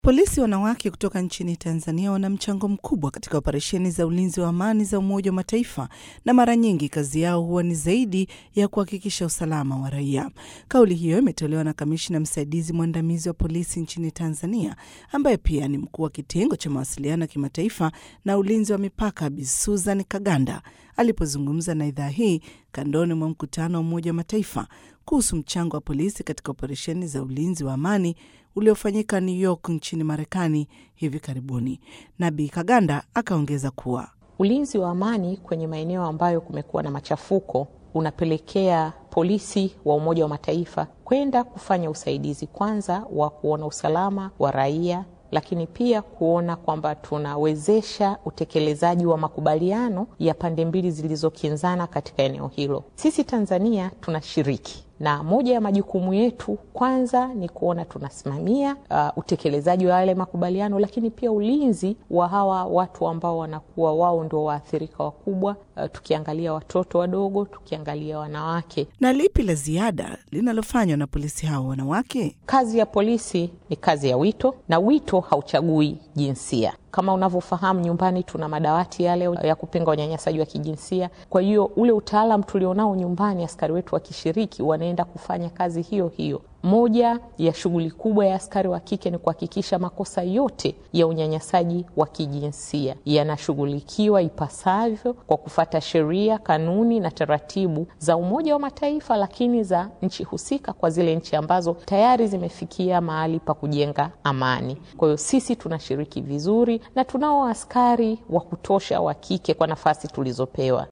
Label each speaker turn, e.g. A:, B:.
A: Polisi wanawake kutoka nchini Tanzania wana mchango mkubwa katika operesheni za ulinzi wa amani za Umoja wa Mataifa na mara nyingi kazi yao huwa ni zaidi ya kuhakikisha usalama wa raia. Kauli hiyo imetolewa na kamishna msaidizi mwandamizi wa polisi nchini Tanzania ambaye pia ni mkuu wa kitengo cha mawasiliano ya kimataifa na ulinzi wa mipaka Bi Susan Kaganda alipozungumza na idhaa hii kandoni mwa mkutano wa Umoja wa Mataifa kuhusu mchango wa polisi katika operesheni za ulinzi wa amani uliofanyika New York nchini Marekani hivi karibuni. Na Bi Kaganda akaongeza kuwa
B: ulinzi wa amani kwenye maeneo ambayo kumekuwa na machafuko unapelekea polisi wa Umoja wa Mataifa kwenda kufanya usaidizi kwanza wa kuona usalama wa raia lakini pia kuona kwamba tunawezesha utekelezaji wa makubaliano ya pande mbili zilizokinzana katika eneo hilo. Sisi Tanzania tunashiriki na moja ya majukumu yetu kwanza ni kuona tunasimamia uh, utekelezaji wa yale makubaliano, lakini pia ulinzi wa hawa watu ambao wanakuwa wao ndio waathirika wakubwa, uh, tukiangalia watoto wadogo, tukiangalia wanawake.
A: Na lipi la ziada linalofanywa na polisi hao wanawake?
B: Kazi ya polisi ni kazi ya wito, na wito hauchagui jinsia. Kama unavyofahamu nyumbani tuna madawati yale ya kupinga unyanyasaji wa kijinsia. Kwa hiyo ule utaalam tulionao nyumbani, askari wetu wakishiriki, wanaenda kufanya kazi hiyo hiyo. Moja ya shughuli kubwa ya askari wa kike ni kuhakikisha makosa yote ya unyanyasaji wa kijinsia yanashughulikiwa ipasavyo kwa kufata sheria, kanuni na taratibu za Umoja wa Mataifa, lakini za nchi husika, kwa zile nchi ambazo tayari zimefikia mahali pa kujenga amani. Kwa hiyo sisi tunashiriki vizuri na tunao askari wa kutosha wa kike kwa nafasi tulizopewa.